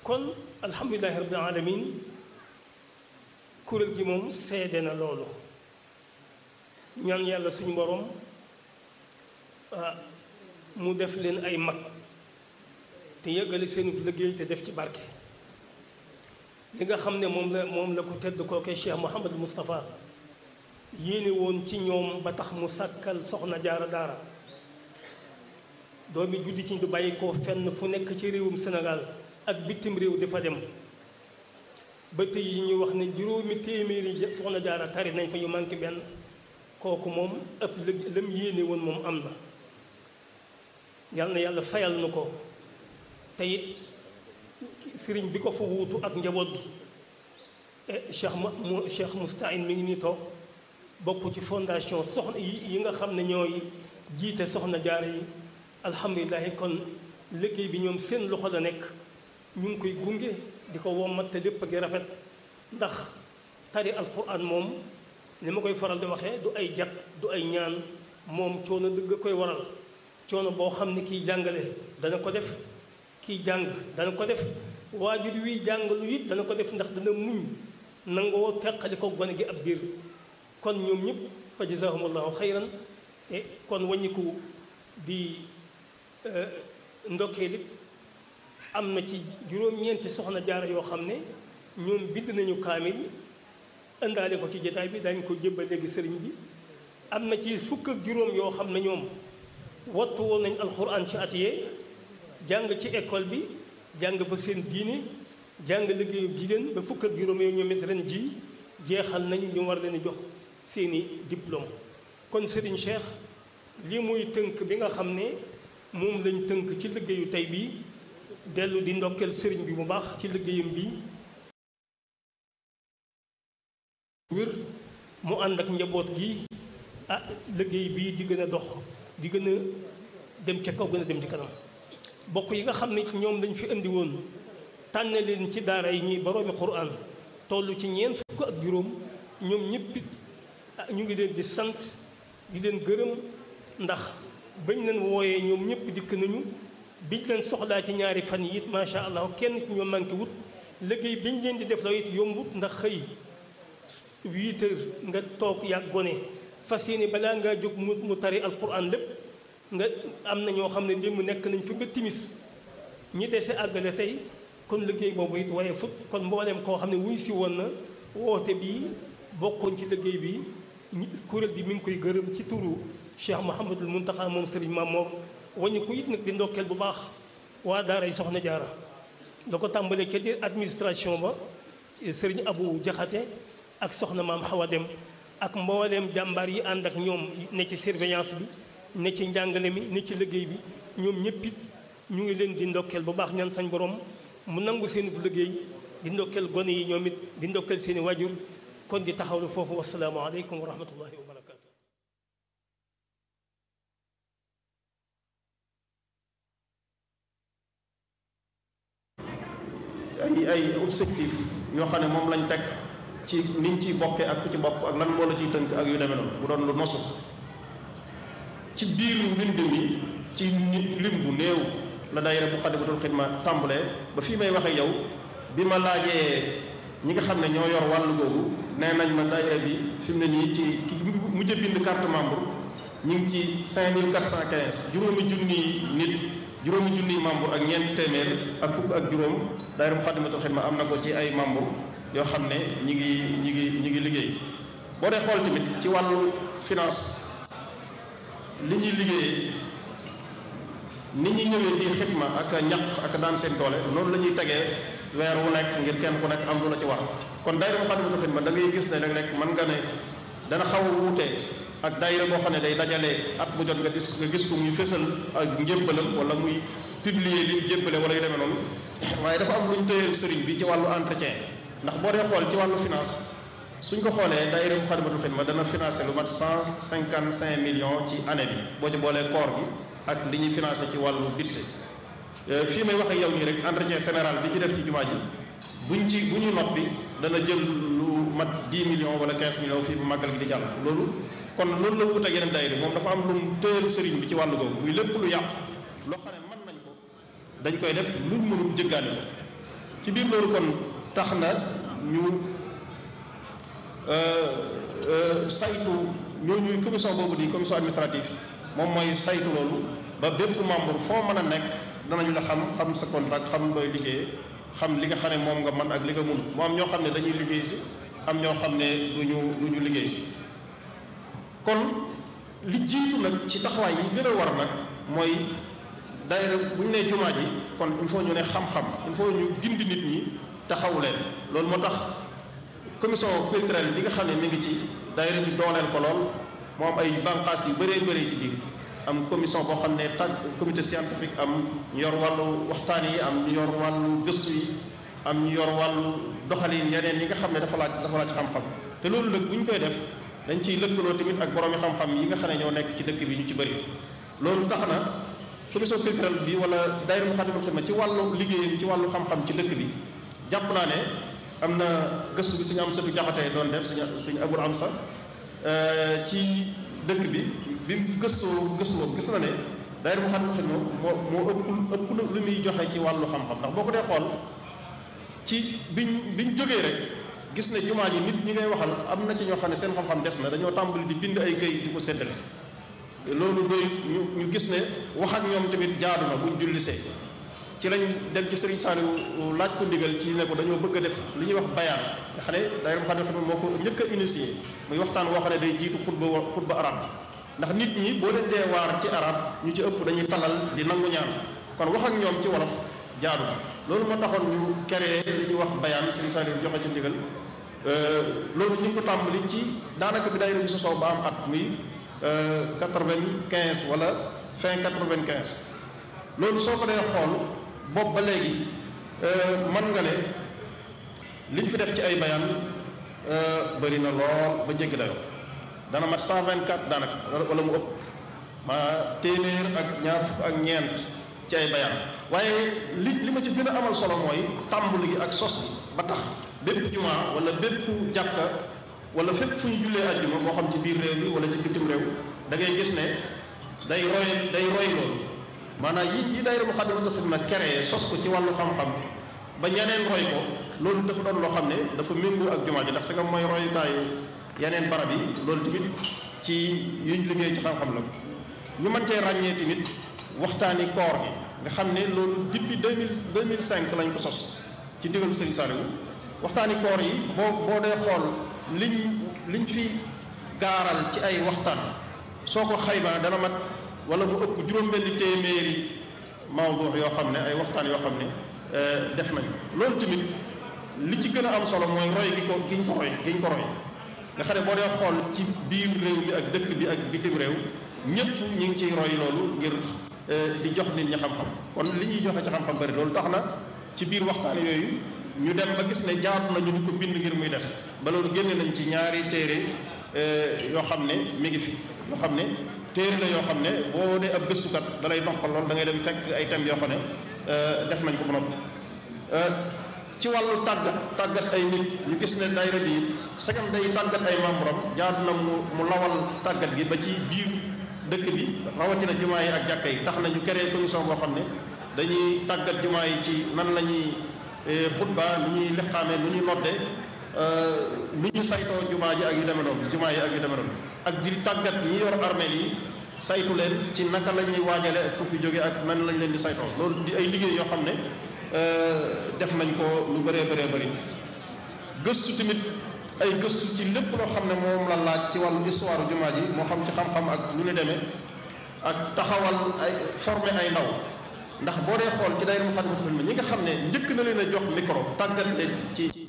kon alhamdulilahi rabbil alamin kuréel gi moom seede na loolu ñaan yàlla suñu borom mu def leen ay mag te yëggale seen liggéey te def ci barke li nga xam ne moom la moom la ko tedd kookee Cheikh Mouhamadou Moustapha yéene woon ci ñoom ba tax mu sàkkal soxna jaara daara doomi julli ci du bàyyi ko fenn fu nekk ci réewum Sénégal ak bitim réew di fa dem ba tey yi ñu wax ne juróomi téeméeri soxna jaara tari nañ fa yu manqué benn kooku moom ëpp lë lam yéene woon moom am na yal na yàlla fayal na ko te it sëriñ bi ko fa wuutu ak njaboot gi cheikh ma mu cheikh Moustahine mi ngi nii toog bokk ci fondation soxna yi nga xam ne ñooy jiite soxna jaara yi alhamdulilahi kon liggéey bi ñoom seen loxo la nekk ñu ngi koy gunge di ko wommat te lépp gi rafet ndax tari alquran moom li ma koy faral di waxee du ay jat du ay ñaan moom coono dëgg koy waral coono boo xam ne kiy jàngale dana ko def kiy jàng dana ko def waajur wi jàng lu it dana ko def ndax dana muñ nangoo teqali ko gone gi ab biir kon ñoom ñëpp fa jazaahumullahu xayran e kon waññiku di ndokkee lit am na ci juróom-ñeenti soxna jaara yoo xam ne ñoom bind nañu kaamil indaale ko ci jotaay bi dañ ko jébbal léegi sëriñ bi am na ci fukk ak juróom yoo xam ne ñoom wattu woon nañ alxuraan ci atiyee jàng ci école bi jàng fa seen diine jàng liggéeyu jigéen ba fukk ak juróom yooyu ñoom it ren ji jeexal nañu ñu war leen jox seeni diplôme kon Serigne Cheikh lii muy tënk bi nga xam ne moom lañ tënk ci liggéeyu tey bii dellu di ndokkeel sëriñ bi bu baax ci liggéeyam bi wér mu ànd ak njaboot gi ah liggéey bii di gën a dox di gën a dem ca kaw gën a dem ci kanam bokk yi nga xam ne ñoom lañ fi indi woon tànn leen ci daara yi ñuy boroomi quraan toll ci ñeent fukk ak juróom ñoom ñëpp ñu ngi leen di sant di leen gërëm ndax bañ leen wooyee ñoom ñëpp dikk nañu biñ leen soxlaa ci ñaari fan yi it macha allah kenn ci ñoom manqué wut liggéey biñ leen di def la it yombut ndax xëy huit heures nga toog yàgg gone fas yéene balaa ngaa jóg mu mu tari alquran lépp nga am na ñoo xam ne démb nekk nañ fi ba timis ñi dese àggale tey kon liggéey boobu it waaye fut kon mboolem koo xam ne wuy si woon na woote bii bokkoon ci liggéey bi kuréel bi mi ngi koy gërëm ci turu Cheikh Mouhamadul Muntaxa moom Serigne Mamour wañu ko it nag di ndokkeel bu baax waa daaray Soxna Jaara da ko tàmbalee ca dir administration ba Serigne Abou Jaxate ak soxna maam Xawa Dem ak mbooleem jàmbaar yi ànd ak ñoom ne ci surveillance bi ne ci njàngale mi ne ci liggéey bi ñoom ñëpp it ñu ngi leen di ndokkeel bu baax ñaan sañ borom mu nangu seen liggéey di ndokkeel gone yi ñoom it di ndokkeel seen i wajur kon di taxawlu foofu wasalaamu aleykum wa rahmatullahi wa barakaatu. ay ay objectif yoo xam ne moom lañ teg ci niñ ciy bokkee ak ku ci bokk ak lan moo la ciy tënk ak yu demee noonu bu doon lu nosu ci biir mbind mi ci lim bu néew la daayira bu Xadimatul Xidma tàmbalee ba fii may waxe yow bi ma laajee ñi nga xam ne ñoo yor wàllu googu nee nañ ma daayira bi fi mu ne nii ci ki mujj bind carte membre ñu ngi ci 5415 juróomi junniy nit juróomi junniy membre ak ñeenti téeméer ak fukk ak juróom daayira bu Xadimatul Xidma am na ko ci ay membre yoo xam ne ñi ngi ñi ngi ñi ngi liggéey boo dee xool tamit ci wàllu finance li ñuy liggéeyee ni ñuy ñëwee di xidma ak ñaq ak daan seen doole noonu la ñuy tegee weer wu nekk ngir kenn ku nekk am lu la ci war kon daayira Moukhaddamatoul Khidma da ngay gis ne rek rek mën nga ne dana xaw a wuute ak daayira boo xam ne day dajale at bu jot nga gis nga gis ko muy fësal ak njébbalam wala muy publier li jébbale wala yu demee noonu waaye dafa am lu ñu tëyeel sëriñ bi ci wàllu entretien ndax boo dee xool ci wàllu finance suñ ko xoolee daayira Moukhaddamatoul Khidma dana financé lu mat cent cinquante cinq millions ci année bi boo ci boolee koor gi ak li ñuy financé ci wàllu budget fii may wax ak yow nii rek entretien général bi ñu def ci jumaa ji buñ ci bu ñu noppi dana jël lu mat 10 millions wala 15 millions fii bu màggal gi di jàll loolu kon loolu la wut ak yeneen daayira moom dafa am lu mu tëyal sëriñ bi ci wàllu googu muy lépp lu yàqu loo xam ne mën nañ ko dañ koy def luñ mënul jëggaani ko ci biir loolu kon tax na ñu saytu ñooñu commission boobu di commission administrative moom mooy saytu loolu ba bépp membre foo mën a nekk danañ la xam xam sa contrat xam looy liggéeyee xam li nga xam ne moom nga mën ak li nga mun mu am ñoo xam ne dañuy liggéey si am ñoo xam ne du ñu du ñu liggéey si kon li jiitu nag ci taxawaay yi gën a war nag mooy daayira bu ñu nee jumaa ji kon il faut ñu ne xam-xam il faut ñu gindi nit ñi taxawu leen loolu moo tax commission culturelle bi nga xam ne mi ngi ci daayira bi dooleel ko lool moo am ay bànqaas yu bëree bëri ci biir am commission boo xam ne tag comité scientifique am ñu yor wàllu waxtaan yi am ñu yor wàllu gëstu yi am ñu yor wàllu doxalin yeneen yi nga xam ne dafa laaj dafa laaj xam-xam te loolu nag bu ñu koy def dañ ciy lëkkaloo tamit ak boroomi xam-xam yi nga xam ne ñoo nekk ci dëkk bi ñu ci bëri loolu tax na commission culturelle bi wala daayira Moukhaddamatoul Khidma ci wàllu liggéeyam ci wàllu xam-xam ci dëkk bi jàpp naa ne am na gëstu bi suñu am sëtu jaxatee doon def suñu suñu abul am sax ci dëkk bi bi gëstoo gëstu boobu gis na ne daayira Moukhaddamatoul Khidma moo moo ëpp ëpp lu muy joxe ci wàllu xam-xam ndax boo ko dee xool ci biñ biñ jógee rek gis ne jumaa ji nit ñi ngay waxal am na ci ñoo xam ne seen xam-xam des na dañoo tàmbali di bind ay këyit di ko séddale loolu doy ñu ñu gis ne wax ak ñoom tamit jaadu na buñ jullisee ci lañ dem ci Serigne Saliou laaj ko ndigal ci ne ko dañoo bëgg a def li ñuy wax bayaan nga xam ne daayira Moukhaddamatoul Khidma moo ko njëkk a initié muy waxtaan woo xam ne day jiitu xutba xutba arab ndax nit ñi boo leen dee waar ci arab ñu ci ëpp dañuy talal di nangu ñaan kon wax ak ñoom ci wolof jaadu na loolu moo taxoon ñu créé li ñuy wax bayaan Serigne Saliou joxe ci ndigal loolu ñu ngi ko tàmbali ci daanaka bi daayira bi sosoo ba am at muy quatre-vingt-quinze wala fin quatre-vingt-quinze loolu soo ko dee xool boobu ba léegi mën nga ne li ñu fi def ci ay bayaan bëri na lool ba jéggi dayoo dana mat cent vingt-quatre daanaka wala mu ëpp ma téeméer ak ñaar fukk ak ñeent ci ay bayaan waaye li li ma ci gën a amal solo mooy tàmbali gi ak sos bi ba tax bépp jumaa wala bépp jàkka wala fépp fu ñu jullee àjjuma moo xam ci biir réew mi wala ci bitim réew da ngay gis ne day roy day roy loolu maanaam yi yi daayira Moukhaddamatoul Khidma créé sos ko ci wàllu xam-xam ba ñeneen roy ko loolu dafa doon loo xam ne dafa méngoo ak jumaa ji ndax sa nga mooy royukaayu yeneen barab yi loolu tamit ci yuñ liggéey ci xam-xam la ñu mën cee ràññee tamit waxtaani koor gi nga xam ne loolu depuis deux mille deux mille cinq lañ ko sos ci ndigalu Serigne Saliou waxtaani koor yi boo boo dee xool liñ liñ fi gaaral ci ay waxtaan soo ko xaymaa dana mat wala bu ëpp juróom-benni téeméeri mawdu yoo xam ne ay waxtaan yoo xam ne def nañ loolu tamit li ci gën a am solo mooy roy gi ko giñ ko roy giñ ko roy nga xam ne boo dee xool ci biir réew mi ak dëkk bi ak bitim réew ñëpp ñi ngi ciy roy loolu ngir di jox nit ñi xam-xam kon li ñuy joxe ci xam-xam bari loolu tax na ci biir waxtaan yooyu ñu dem ba gis ne jaatu nañu di ko bind ngir muy des ba loolu génne nañ ci ñaari téere yoo xam ne mi ngi fi yoo xam ne téere la yoo xam ne boo dee ab gëstukat da lay noppal lool da ngay dem fekk ay thèmes yoo xam ne def nañ ko ba noppi ci wàllu tàggat tàggat ay nit ñu gis ne daayira bi sagam day tàggat ay membre am jaadu na mu mu lawal tàggat gi ba ci biir dëkk bi rawatina jumaa yi ak jàkka yi tax na ñu créé commission boo xam ne dañuy tàggat jumaa yi ci nan la ñuy xutba nu ñuy liqaame nu ñuy nodde nu ñu saytoo jumaa ji ak yu demee noonu jumaa yi ak yu demee noonu ak di tàggat ñi yor armeel yi saytu leen ci naka la ñuy waajale ak ku fi jóge ak nan lañ leen di saytoo loolu di ay liggéey yoo xam ne def nañ ko lu bëree bëree bëri gëstu tamit ay gëstu ci lépp loo xam ne moom la laaj ci wàllu histoire jumaa ji moo xam ci xam-xam ak nu ñu demee ak taxawal ay former ay ndaw ndax boo dee xool ci daayira Moukhaddamatoul Khidma ñi nga xam ne njëkk na leen a jox micro tàggat leen ci